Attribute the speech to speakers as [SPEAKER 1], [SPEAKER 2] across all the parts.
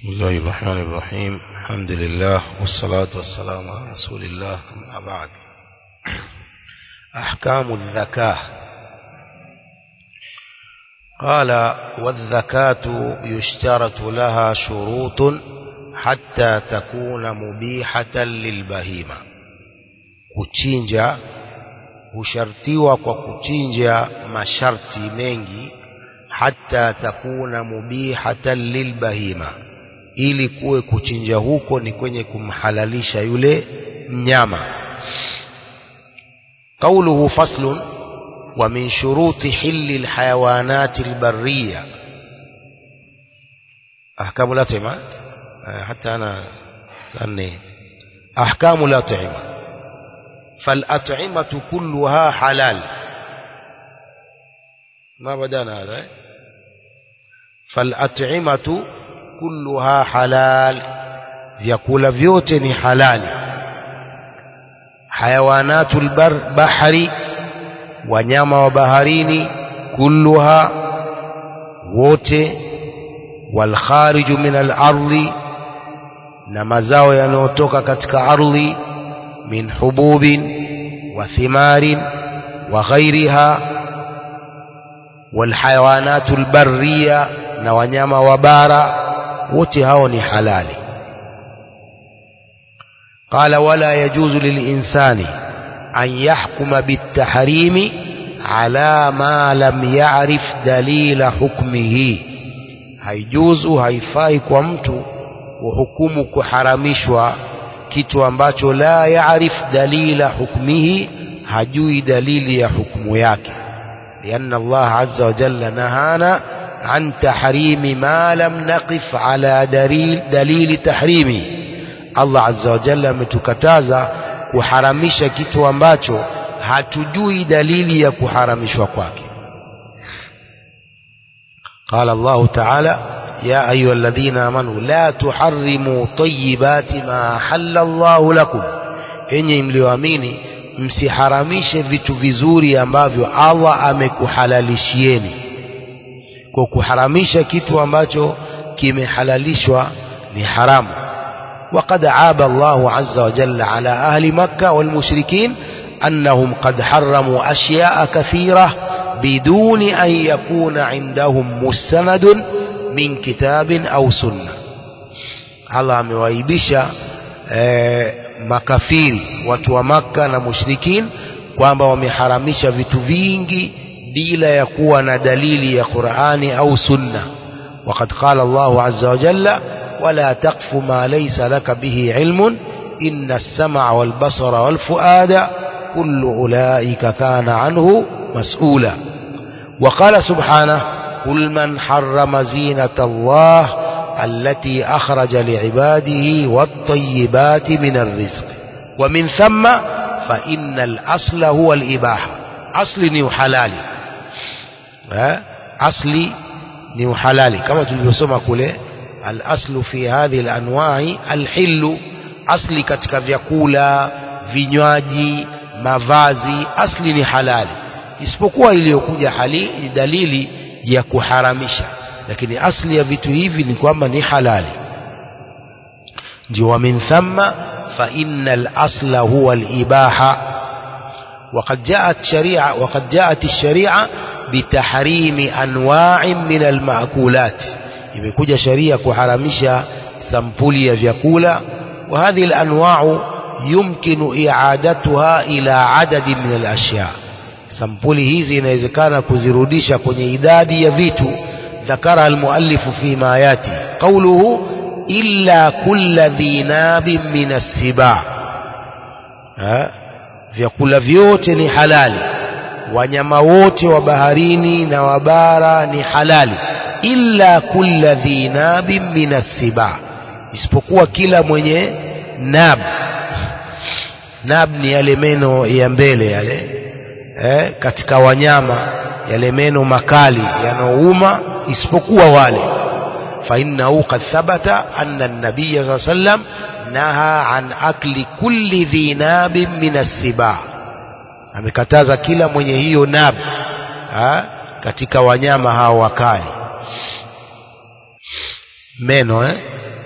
[SPEAKER 1] بسم الله الرحمن الرحيم الحمد لله والصلاة والسلام على رسول الله أما بعد أحكام الزكاة قال والزكاة يشترط لها شروط حتى تكون مبيحة للبهيمة kuchinja hushartiwa kwa kuchinja masharti mengi hata takuna mubihatan lilbahima ili kuwe kuchinja huko ni kwenye kumhalalisha yule mnyama قوله فصل ومن شروط حل الحيوانات البرية أحكام الأطعمة حتى أنا لأني أحكام الأطعمة فالأطعمة كلها حلال ما بدأنا هذا فالأطعمة كلها حلال vyakula vyote ni halali hayawanatul bar bahari wanyama wa baharini kulluha wote walkhariju min alardhi na mazao yanayotoka katika ardhi min hububin wa thimarin wa ghairiha walhayawanatul barriya na wanyama wa bara wote hao ni halali قال ولا يجوز للإنسان أن يحكم بالتحريم على ما لم يعرف دليل حكمه haijuzu haifai kwa mtu kuhukumu kuharamishwa kitu ambacho la yaarif dalila hukmihi hajui dalili ya hukmu yake lianna Allah azza wa jalla nahana an tahrimi ma lam naqif ala dalil dalili tahrimi Allah azza wa jalla ametukataza kuharamisha kitu ambacho hatujui dalili ya kuharamishwa kwake قال الله تعالى يا أيها الذين آمنوا لا تحرموا طيبات ما حل الله لكم enyi mlioamini msiharamishe vitu vizuri ambavyo Allah amekuhalalishieni kwa kuharamisha kitu ambacho kimehalalishwa ni haramu وقد عاب الله عز وجل على أهل مكة والمشركين أنهم قد حرموا أشياء كثيرة بدون أن يكون عندهم مستند من كتاب أو سنة الله amewaibisha eh, makafiri watu wa Makka na mushrikin kwamba wameharamisha vitu vingi bila ya kuwa na dalili ya Qur'ani au Sunna وقد قال الله عز وجل ولا تقف ما ليس لك به علم إن السمع والبصر والفؤاد كل أولئك كان عنه مسؤولا وقال سبحانه قل من حرم زينة الله التي أخرج لعباده والطيبات من الرزق ومن ثم فإن الأصل هو الإباحة أصل نيو حلالي أصلي نيو حلالي كما تلبسوما كله الأصل في هذه الأنواع الحل أصلي katika vyakula vinywaji mavazi asli ni halali isipokuwa iliyokuja hali dalili ya kuharamisha lakini asli ya vitu hivi ni kwamba ni halali ndio wa min thamma fa innal asla huwa al-ibaha وقد جاءت شريعة وقد جاءت الشريعة بتحريم أنواع من المأكولات imekuja sharia kuharamisha sampuli ya vyakula wa hadhihi al-anwa'u yumkinu i'adatuha ila adadi min al-ashya sampuli hizi inawezekana kuzirudisha kwenye idadi ya vitu ذكرها المؤلف فيما ياتي قوله إلا كل ذي ناب من السباع vyakula vyote ni halali wanyama wote wa baharini na wabara ni halali illa kulla dhi nabin min assiba isipokuwa kila mwenye nab nab ni yale meno ya mbele yale eh, katika wanyama yale meno makali yanaouma isipokuwa wale fa innahu qad thabata anna an-nabiy sallallahu alayhi wasallam naha an akli kulli dhi nabin min assiba amekataza kila mwenye hiyo nab ha? katika wanyama hao wakali meno eh?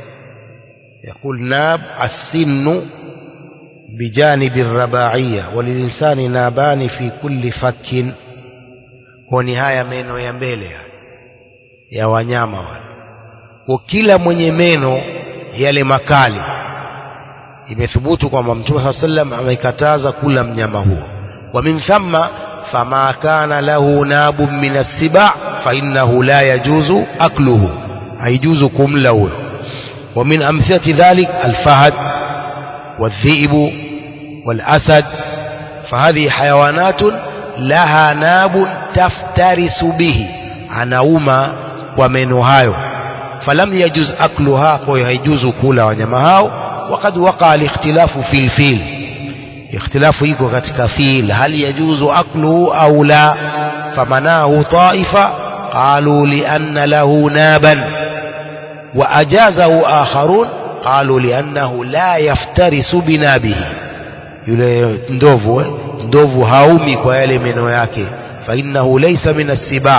[SPEAKER 1] يقول ناب السن بجانب الرباعية وللإنسان نابان في كل فك ونهاية meno ya mbele ya wanyama wale kwa kila mwenye meno yale makali imethubutu kwamba mtume saa sallam amekataza kula mnyama huo wa min thamma fama kana lahu nabun min assiba fainnahu la yajuzu akluhu haijuzu kumla huyo wa min amthilati dhalik alfahad والذئب والأسد فهذه حيوانات لها ناب تفترس به anauma kwa meno hayo falam yajuz akluha kwa hiyo haijuzu kula wanyama hao وقد وقع الاختلاف في الفيل اختلاف iko katika fil hal yajuzu akluhu au la famanahu طائفة قالوا لأن له نابا وأجازه آخرون قالوا لأنه لا يفترس بنابه yule ndovu eh? ndovu haumi kwa yale meno yake فإنه ليس من السباع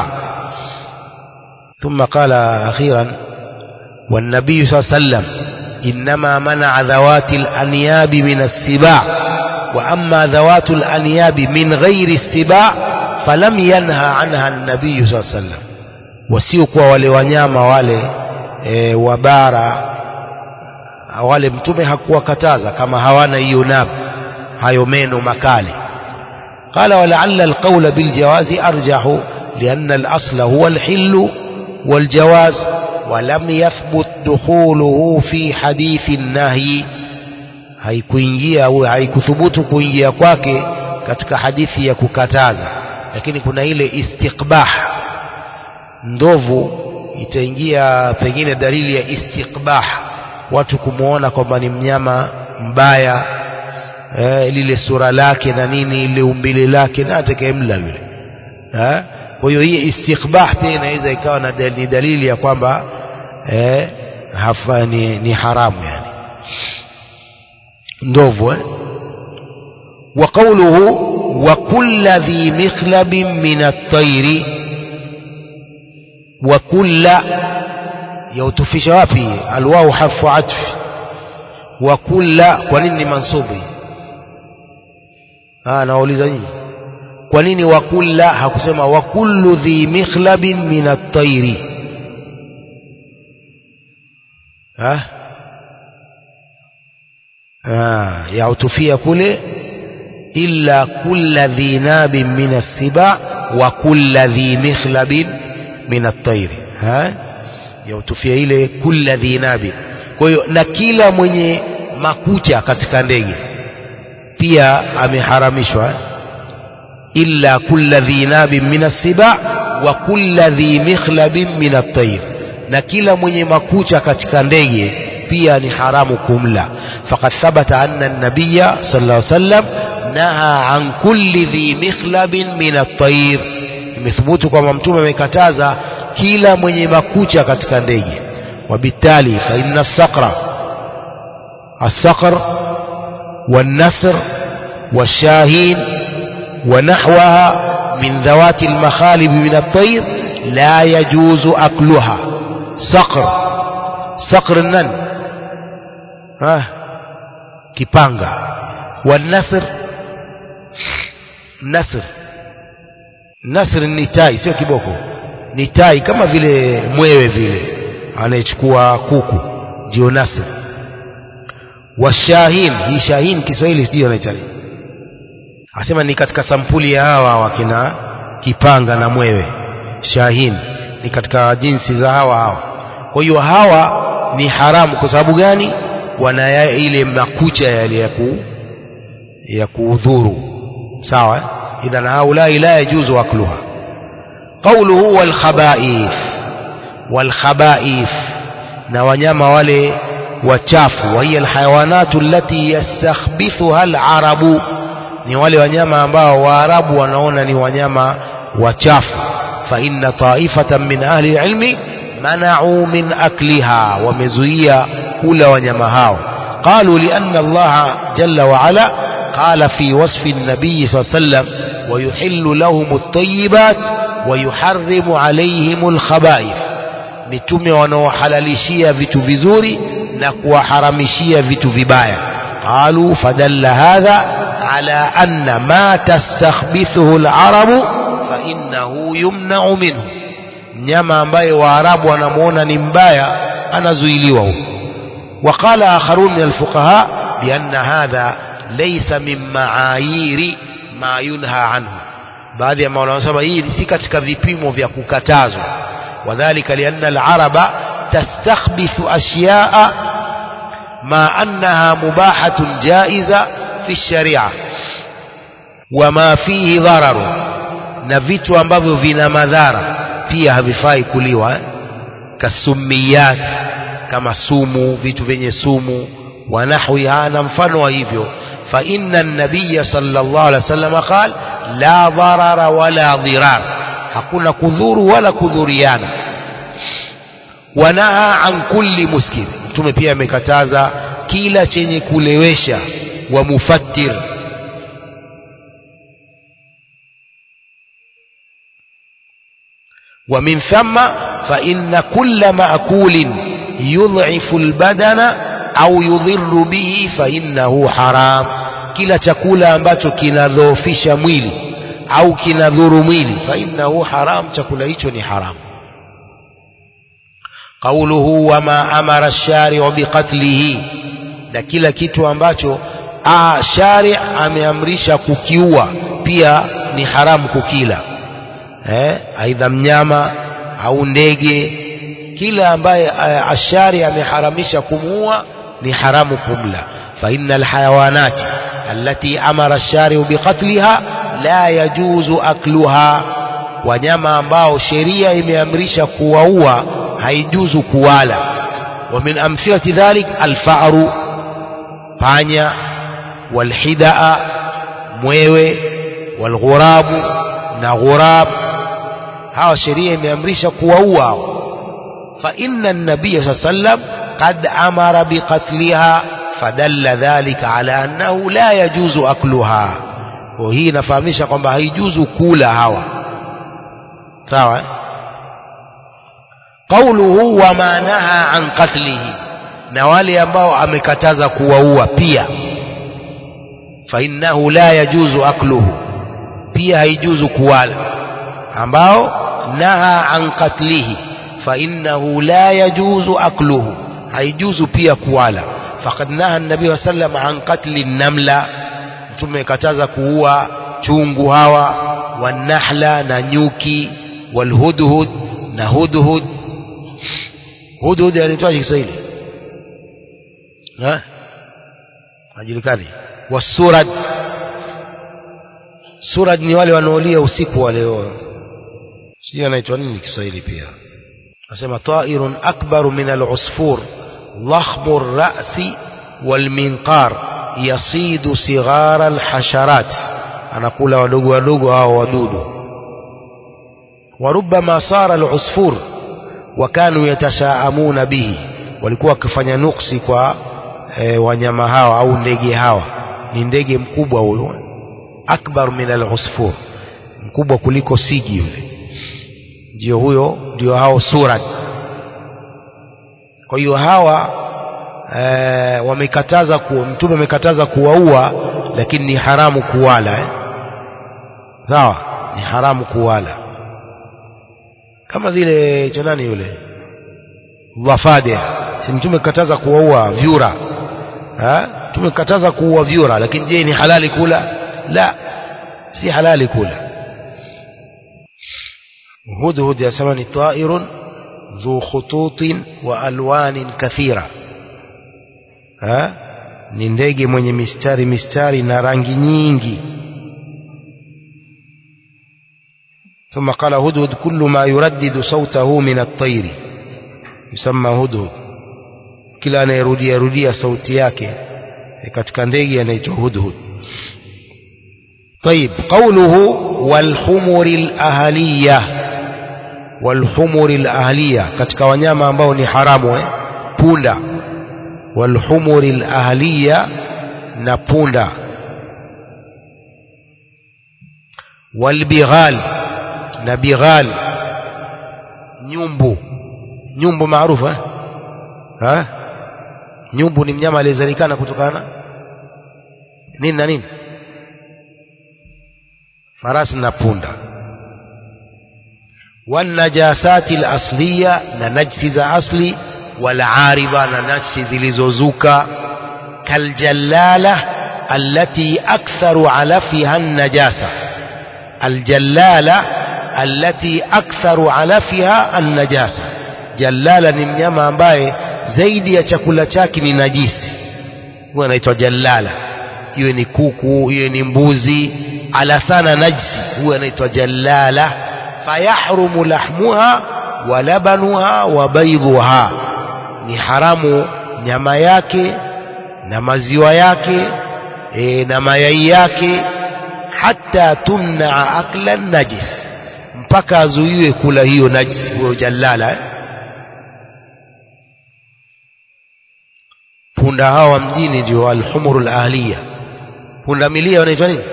[SPEAKER 1] ثم قال أخيرا والنبي صلى الله عليه وسلم إنما منع ذوات الأنياب من السباع وأما ذوات الأنياب من غير السباع فلم ينهى عنها النبي صلى الله عليه وسلم wasiokuwa wale wanyama wale e, wabara wale mtume hakuwakataza kama hawana hiyo nab hayo meno makali قال ولعل القول بالجواز أرجح لأن الأصل هو الحل والجواز ولم يثبت دخوله في حديث النهي haikuingia au haikuthubutu kuingia kwake katika hadithi ya kukataza lakini kuna ile istiqbah ndovu itaingia pengine dalili ya istiqbah watu kumwona kwamba ni mnyama mbaya eh, lile sura lake na nini ile umbile lake na atakayemla yule eh? kwa hiyo hii istiqbah pia inaweza ikawa na dal, ni dalili ya kwamba eh, hafa, ni, ni haramu yani ndovu eh? وقوله وكل ذي مخلب من الطير وكل يوتفش wapi alwau harfu atfi wa kulla kwa nini mansubi ah nauliza nyinyi kwa nini wa kulla hakusema wa kullu dhi mikhlabin min at-tayri ah ah yautufia kule illa kulla dhi nabin min as-siba wa kulla dhi mikhlabin min at-tayri ha yautufia ile kulla dhi nabin kwa hiyo na kila mwenye makucha katika ndege pia ameharamishwa illa kulla dhi nabin min as-siba wa kulla dhi mikhlabin min at-tayr na kila mwenye makucha katika ndege pia ni haramu kumla faqad thabata anna an-nabiyya sallallahu alayhi wasallam naha an kulli dhi mikhlabin min at-tayr imethubutu kwamba mtume amekataza kila mwenye makucha katika ndege وبالتالي فإن الصقر الصقر والنسر والشاهين ونحوها من ذوات المخالب من الطير لا يجوز أكلها صقر صقر النن ها كيبانغا والنسر نسر نسر النتاي sio kiboko ni tai kama vile mwewe vile anayechukua kuku ndio nasr washahin hii shahin Kiswahili sijui anaita asema ni katika sampuli ya hawa wakina kipanga na mwewe shahin ni katika jinsi za hawa hawa kwa hiyo hawa ni haramu kwa sababu gani wana ile makucha yale ya ku ya kuudhuru sawa idhan haulai la yajuzu akluha qawluhu wal khaba'ith wal khaba'ith na wanyama wale wachafu wa hiya alhayawanatu allati yastakhbithuha alarabu ni wale wanyama ambao waarabu wanaona ni wanyama wachafu fa inna ta'ifatan min ahli ilmi mana'u min akliha wamezuia kula wanyama hao qalu li anna Allah jalla wa ala qala fi wasfi an-nabiy sallallahu alayhi wasallam wa yuhillu lahum at-tayyibat wa yuharrimu alayhim al-khaba'ith mitume wanaohalalishia vitu vizuri na kuwaharamishia vitu vibaya qalu fadalla hadha ala anna ma tastakhbithuhu alarabu fa innahu yumna'u minhu mnyama ambaye waarabu wanamuona ni mbaya anazuiliwa huko وقال آخرون من الفقهاء بأن هذا ليس من معايير ما ينهى عنه baadhi ya maulama wanasema hii si katika vipimo vya kukatazwa wadhalika lianna alaraba tastakhbithu ashyaa ma annaha mubahatun jaiza fi sharia wama fihi dhararu na vitu ambavyo vina madhara pia havifai kuliwa eh? kasumiyat kama sumu vitu vyenye sumu wa nahwiha na mfano wa hivyo fa inna an-nabiy sallallahu alaihi wasallam qala la dharara wala dhirar hakuna kudhuru wala kudhuriana wanaha an kulli muskir mtume pia amekataza kila chenye kulewesha wa mufattir ومن ثم فإن كل مأكول يضعف البدن أو يضر به فإنه حرام kila chakula ambacho kinadhoofisha mwili au kinadhuru mwili fainnahu haram chakula hicho ni haram qauluhu wama amara shari'u biqatlihi na kila kitu ambacho ah, shari ameamrisha kukiua pia ni haramu kukila eh, aidha mnyama au ndege kila ambaye ashari ameharamisha kumuua ni haramu kumla fa innal hayawanati التي أمر الشارع بقتلها لا يجوز أكلها wanyama ambao sheria imeamrisha kuwaua haijuzu kuwala wa min amthilati dhalik alfaru panya walhidaa mwewe walghurabu na ghurab hawa sheria imeamrisha kuwaua hao fa inna an-nabiy sallallahu alayhi wasallam qad amara biqatliha fadalla dhalika ala annahu la yajuzu akluha kwa hii inafahamisha kwamba haijuzu kula hawa sawa qauluhu wama naha an qatlihi na wale ambao amekataza kuwaua pia fa innahu la yajuzu akluhu pia haijuzu kuwala ambao naha an qatlihi fa innahu la yajuzu akluhu haijuzu pia kuwala faqad naha nabii wa sallam an qatli namla mtume kataza kuua chungu hawa wanahla na nyuki walhudhud na hudhud hudhud anaitwaje Kiswahili ha hajulikani wasurad surad ni wale wanaolia usiku wale sijui anaitwa nini Kiswahili pia nasema ta'irun akbaru min al-usfur ضخم الرأس والمنقار يصيد صغار الحشرات أنقول ودوغ ودوغ أو ودود وربما صار العصفور وكانوا يتشاءمون به walikuwa wakifanya nuksi kwa e, wanyama hawa au ndege hawa ni ndege mkubwa huyo akbar min al-usfur mkubwa kuliko sigi yule ndio huyo ndio hao surat kwa hiyo hawa e, wamekataza ku, mtume amekataza kuwaua lakini ni haramu kuwala eh? sawa ni haramu kuwala kama vile cha nani yule dhafade si mtume kataza kuwaua vyura ha? mtume kataza kuua vyura lakini je ni halali kula la si halali kula hudhud yasema ni ta'irun ذو خطوط وألوان كثيرة ha? ni ndege mwenye mistari mistari na rangi nyingi ثم قال هدهد كل ما يردد صوته من الطير يسمى هدهد kila anayerudia rudia sauti yake katika ndege anaitwa hudhud طيب قوله والحمر الأهلية والحمر الأهلية katika wanyama ambao ni haramu eh? punda والحمر الأهلية na punda والبغال na bighal nyumbu nyumbu maarufu eh? ha nyumbu ni mnyama aliyezalikana kutokana nini na nini farasi na punda والنجاسات الأصلية ننجس ذا أصلي والعارضة ننجس zilizozuka كالجلالة التي أكثر علفها النجاسة الجلالة التي أكثر علفها النجاسة جلالة ni mnyama ambaye zaidi ya chakula chake ni najisi huwa anaitwa jallala iwe ni kuku iwe ni mbuzi ala sana najisi huwa anaitwa jallala fayahrumu lahmuha wa labanuha wa baydhuha ni haramu nyama yake na maziwa yake e, na mayai yake hata tumnaa akla najis mpaka azuiwe kula hiyo najis huyo jallala eh? punda hawa mjini ndio alhumuru lahliya punda milia wanaitwa nini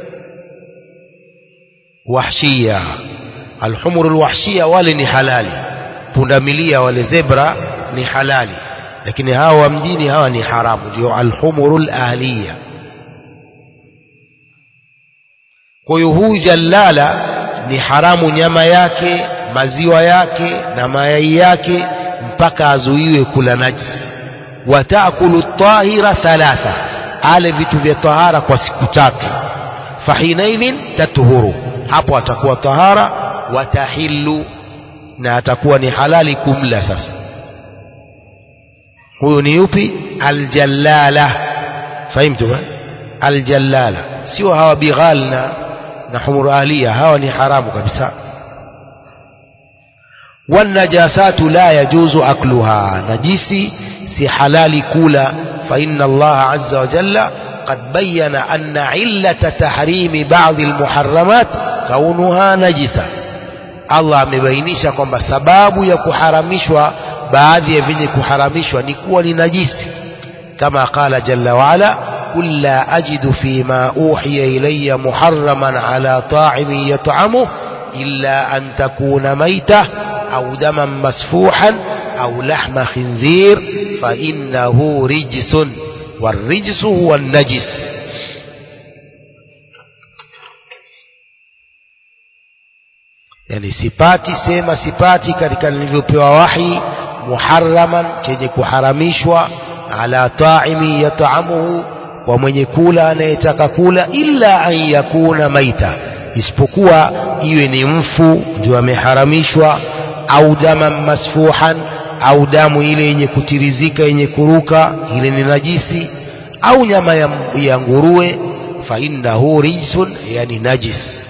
[SPEAKER 1] wahshia alhumuru lwahshia wale ni halali punda milia wale zebra ni halali lakini hawa mjini hawa ni haramu ndio alhumuru lahliya kwa hiyo huyu jallala ni haramu nyama yake maziwa yake na mayai yake mpaka azuiwe kula najisi watakulu tahira thalatha ale vitu vya tahara kwa siku tatu fahinaidhin tathuru hapo atakuwa tahara watahillu na atakuwa ni halali kumla sasa huyu ni yupi aljallala fahimtu aljallala sio hawa bighal na na humur ahliya hawa ni haramu kabisa والنجاسات لا يجوز أكلها نجسي سي حلال كولا فإن الله عز وجل قد بين أن علة تحريم بعض المحرمات كونها نجسة الله amebainisha kwamba sababu ya kuharamishwa baadhi ya vyenye kuharamishwa ni kuwa ni najisi kama qala jalla waala قل لا أجد فيما أوحي إلي محرما على طاعم يطعمه إلا أن تكون ميتة أو دما مسفوحا أو لحم خنزير فإنه رجس والرجس هو النجس yani sipati sema sipati katika nilivyopewa wahi muharraman chenye kuharamishwa ala taimi yataamuhu kwa mwenye kula anayetaka kula illa an yakuna maita isipokuwa iwe ni mfu ndio ameharamishwa au daman masfuhan au damu ile yenye kutirizika yenye kuruka ile ni najisi au nyama ya, ya nguruwe fa innahu rijsun yani najis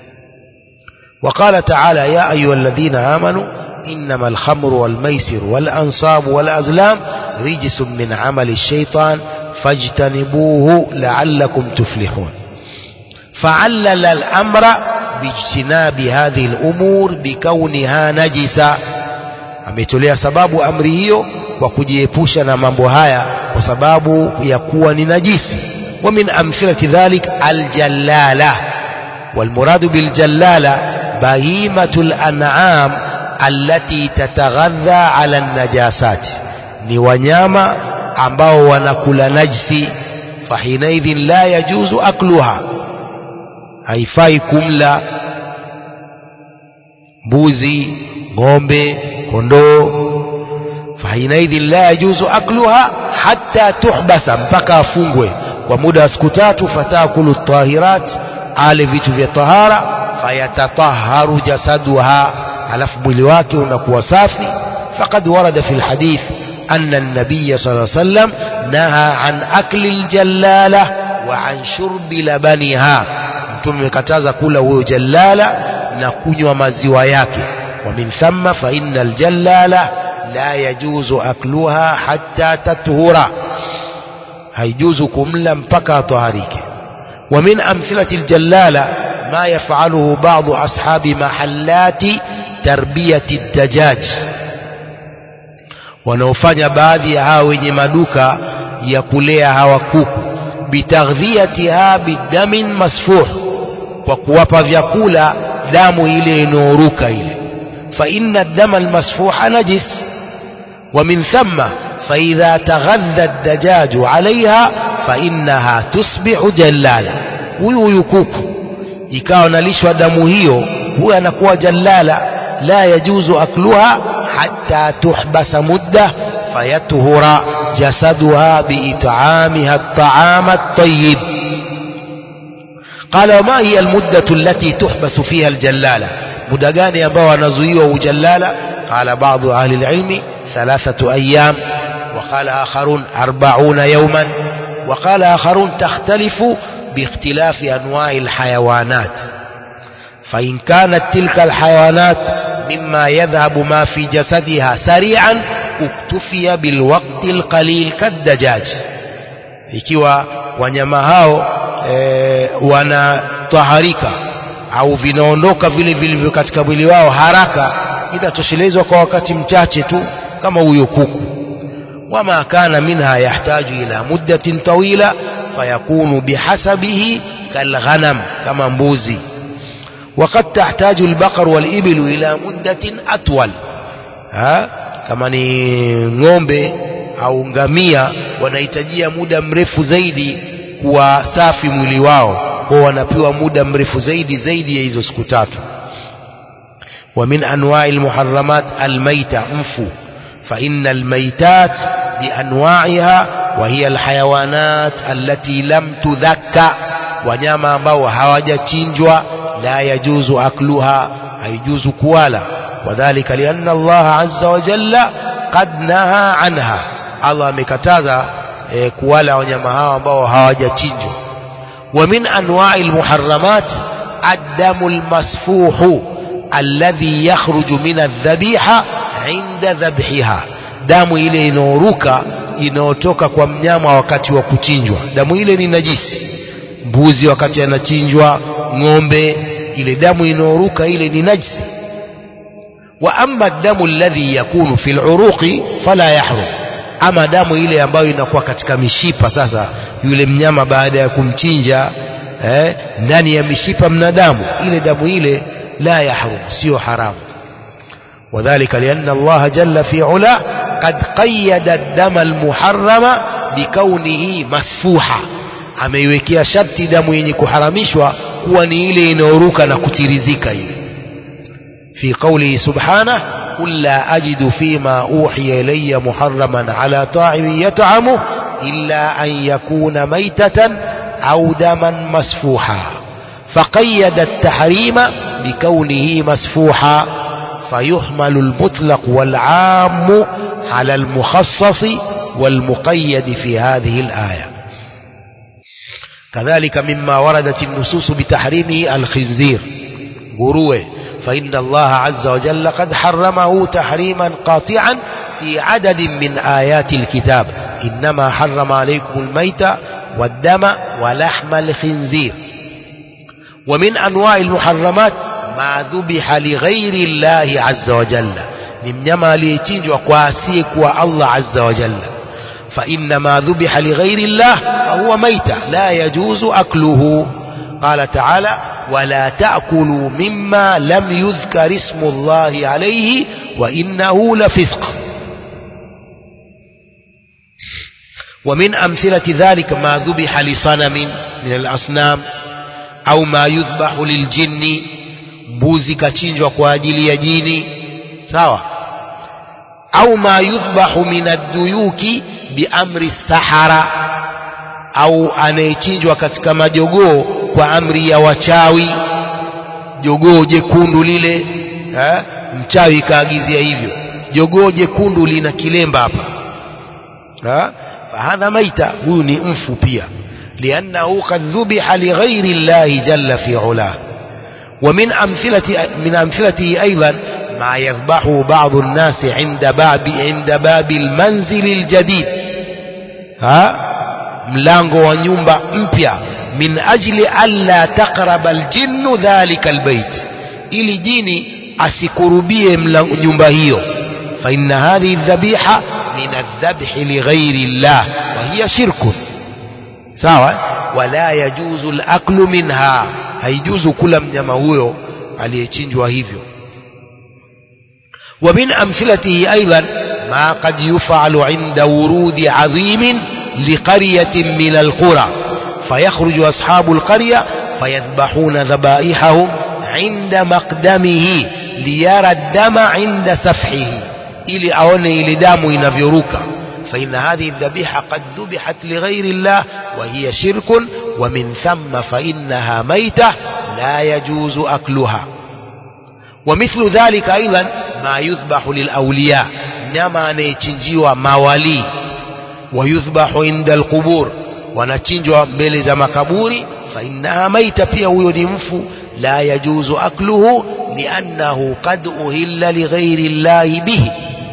[SPEAKER 1] وقال تعالى يا أيها الذين آمنوا إنما الخمر والميسر والأنصاب والأزلام رجس من عمل الشيطان فاجتنبوه لعلكم تفلحون فعلل الأمر باجتناب هذه الأمور بكونها نجسة ametolea sababu amri hiyo kwa kujiepusha na mambo haya kwa sababu ya kuwa ni najisi wa min amthilati dhalik aljallala والمراد بالجلالة بهيمة الأنعام التي تتغذى على النجاسات ni wanyama ambao wanakula najsi fahinaidhin la yajuzu akluha haifai kumla mbuzi ng'ombe kondoo fahinaidhin la yajuzu akluha hatta tuhbasa mpaka afungwe kwa muda wa siku tatu fatakulu tahirat ale vitu vya tahara fayatataharu jasaduha alafu mwili wake unakuwa safi faqad warada fi lhadith أن النبي صلى الله عليه وسلم نهى عن أكل الجلالة وعن شرب لبنها mtume kataza kula huyo jallala na kunywa maziwa yake ومن ثم فإن الجلالة لا يجوز أكلها حتى تطهر هيجوز كملا mpaka طهريك ومن أمثلة الجلالة ما يفعله بعض أصحاب محلات تربية الدجاج wanaofanya baadhi ya hawa wenye maduka ya kulea hawa kuku bitaghdhiyatiha bidamin masfuh kwa kuwapa vyakula damu ile inayoruka ile fa inna dama almasfuha najis wa min thumma فإذا تغذى الدجاج عليها فإنها تصبح جلالة huyu huyu kuku ikawa nalishwa damu hiyo huyu anakuwa jallala la yajuzu akluha hatta tuhbasa mudda fayatuhura jasaduha biit'amiha at-ta'ama at-tayyib قال وما هي المدة التي تحبس فيها الجلالة muda gani ambao anazuiwa ujallala قال بعض أهل العلم ثلاثة أيام وقال آخرون أربعون يوما وقال آخرون تختلف باختلاف أنواع الحيوانات فإن كانت تلك الحيوانات مما يذهب ما في جسدها سريعا اكتفي بالوقت القليل كالدجاج ikiwa wanyama hao e, wanataharika au vinaondoka vile vilivyo katika mwili wao haraka inatoshelezwa kwa wakati mchache tu kama huyo kuku wama kana minha yahtaju ila muddatin tawila fayakunu bihasabihi kalghanam kama mbuzi وقد تحتاج البقر والإبل إلى مدة أطول ها kama ni ng'ombe au ngamia wanahitajia muda mrefu zaidi kuwa safi mwili wao kwa wanapewa muda mrefu zaidi zaidi ya hizo siku tatu ومن أنواع المحرمات الميتة مفو فإن الميتات بأنواعها وهي الحيوانات التي لم تذكى wanyama ambao hawajachinjwa la yajuzu akluha haijuzu kuwala wadhalika lianna Allah azza wa jalla qad naha anha Allah amekataza e, kuwala wanyama hao ambao hawajachinjwa wa min anwa'i almuharramat addamu almasfuhu alladhi yakhruju min adh-dhabiha 'inda dhabhiha damu ile inaoruka inayotoka kwa mnyama wakati wa kuchinjwa damu ile ni najisi mbuzi wakati anachinjwa ng'ombe ile damu inaoruka ile ni najisi wa amma damu alladhi yakunu fil uruqi fala yahrum ama damu ile ambayo inakuwa katika mishipa sasa yule mnyama baada ya kumchinja eh, ndani ya mishipa mna damu ile damu ile la yahrum sio haramu وذلك لأن الله جل في علا قد قيد الدم المحرم بكونه مسفوحا ameiwekea sharti damu yenye kuharamishwa kuwa ni ile inayoruka na kutirizika ile fi qawlihi subhanahu قل لا أجد فيما أوحي إلي محرما على طاعم يطعمه إلا أن يكون ميتة أو دما مسفوحا فقيد التحريم بكونه مسفوحا فيحمل المطلق والعام على المخصص والمقيد في هذه الآية كذلك مما وردت النصوص بتحريمه الخنزير غروه فإن الله عز وجل قد حرمه تحريما قاطعا في عدد من آيات الكتاب إنما حرم عليكم الميت والدم ولحم الخنزير ومن أنواع المحرمات ما ذبح لغير الله عز وجل مما ليتنجوا كواسيك والله عز وجل فإن ما ذبح لغير الله فهو ميتة لا يجوز أكله قال تعالى ولا تأكلوا مما لم يذكر اسم الله عليه وإنه لفسق ومن أمثلة ذلك ما ذبح لصنم من الأصنام أو ما يذبح للجن mbuzi kachinjwa kwa ajili ya jini sawa au ma yudhbahu min ad-duyuki biamri sahara au anayechinjwa katika majogoo kwa amri ya wachawi jogoo jekundu lile ha? mchawi kaagizia hivyo jogoo jekundu lina kilemba hapa ha? fahadha maita huyu ni mfu pia liannahu qad dhubiha lighairi llahi jalla fi ulah ومن أمثلة من أمثلته أيضا ما يذبحه بعض الناس عند باب عند باب المنزل الجديد ها mlango wa nyumba mpya min ajli alla taqraba aljinnu dhalika albayt ili jini asikurubie nyumba hiyo fa inna hadhihi aldhabiha min aldhabhi lighairi llah wa hiya shirkun sawa wala yajuzu alaklu minha haijuzu kula mnyama huyo aliyechinjwa hivyo ومن أمثلته أيضا ما قد يفعل عند ورود عظيم لقرية من القرى فيخرج أصحاب القرية فيذبحون ذبائحهم عند مقدمه ليرى الدم عند سفحه ili aone ile damu inavyoruka فإن هذه الذبيحة قد ذبحت لغير الله وهي شرك ومن ثم فإنها ميتة لا يجوز أكلها ومثل ذلك أيضا ما يذبح للأولياء nyama anayechinjiwa mawalii wayudhbahu inda alqubur wanachinjwa mbele za makaburi fainnaha maita pia huyo ni mfu la yajuzu akluhu liannahu qad uhilla lighairi llahi bihi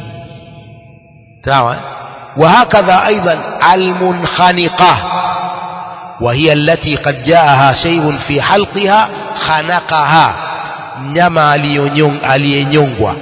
[SPEAKER 1] sawa وهكذا أيضا المنخنقة وهي التي قد جاءها شيء في حلقها خنقها mnyama aliyenyongwa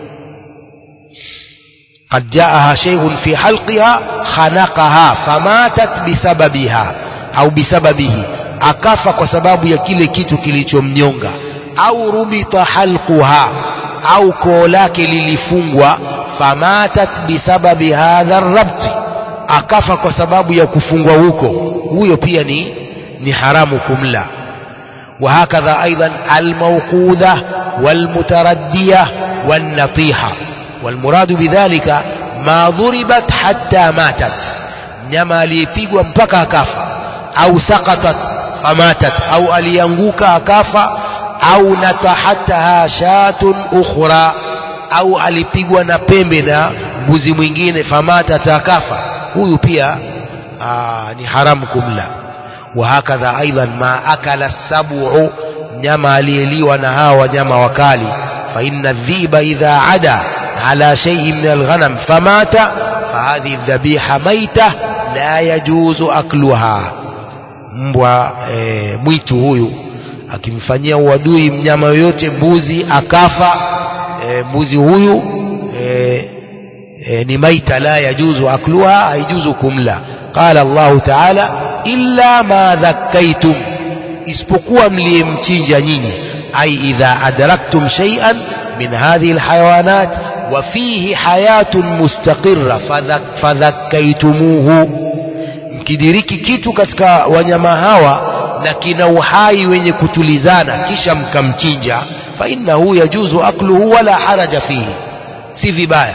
[SPEAKER 1] قد جاءها شيء في حلقها خنقها فماتت بسببها au bisababihi akafa kwa sababu ya kile kitu kilichomnyonga au rubita halquha au koo lake lilifungwa famatat bisababi hadha rabti akafa kwa sababu ya kufungwa huko huyo pia ni ni haramu kumla وهكذا أيضا الموقوذة والمتردية والنطيحة والمراد بذلك ما ضربت حتى ماتت nyama aliyepigwa mpaka akafa au sakatat famatat au alianguka akafa au natahataha shatun ukhra au alipigwa na pembe na mbuzi mwingine famatat akafa huyu pia aa, ni haramu kumla وهكذا أيضا ما أكل السبع nyama aliyeliwa na hawa wanyama wakali فإن الذيب إذا عدا على شيء من الغنم فمات فهذه الذبيحة ميتة لا يجوز أكلها mbwa e, mwitu huyu akimfanyia uadui mnyama yoyote mbuzi akafa e, mbuzi huyu e, e, ni maita la yajuzu akluha haijuzu kumla qala Allahu ta'ala illa ma dhakkaitum isipokuwa mliyemchinja nyinyi ai idha adraktum shay'an min hadhihi alhayawanat wa fihi hayatun mustaqirra fadhakkaitumuhu mkidiriki kitu katika wanyama hawa na kina uhai wenye kutulizana kisha mkamchinja fa innahu yajuzu akluhu wala haraja fihi si vibaya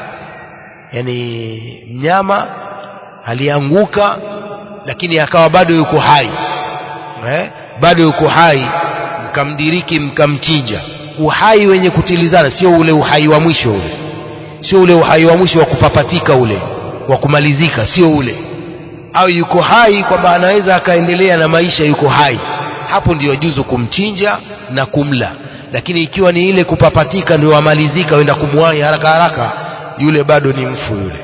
[SPEAKER 1] yani mnyama alianguka lakini akawa bado yuko hai eh? bado yuko hai mkamdiriki mkamchinja uhai wenye kutilizana sio ule uhai wa mwisho ule sio ule uhai wa mwisho wa kupapatika ule wa kumalizika sio ule au yuko hai kwamba anaweza akaendelea na maisha yuko hai hapo ndio juzu kumchinja na kumla lakini ikiwa ni ile kupapatika ndio amalizika wenda kumwahi haraka haraka yule bado ni mfu yule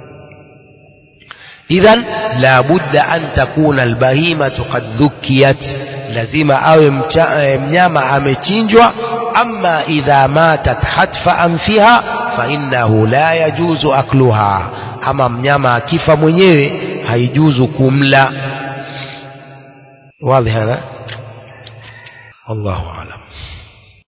[SPEAKER 1] idhan la budda an takuna albahimatu qad dhukiyat lazima awe mcha, e, mnyama amechinjwa ama idha matat hatfa anfiha fa innahu la yajuzu akluha ama mnyama akifa mwenyewe haijuzu kumla واضح هذا والله أعلم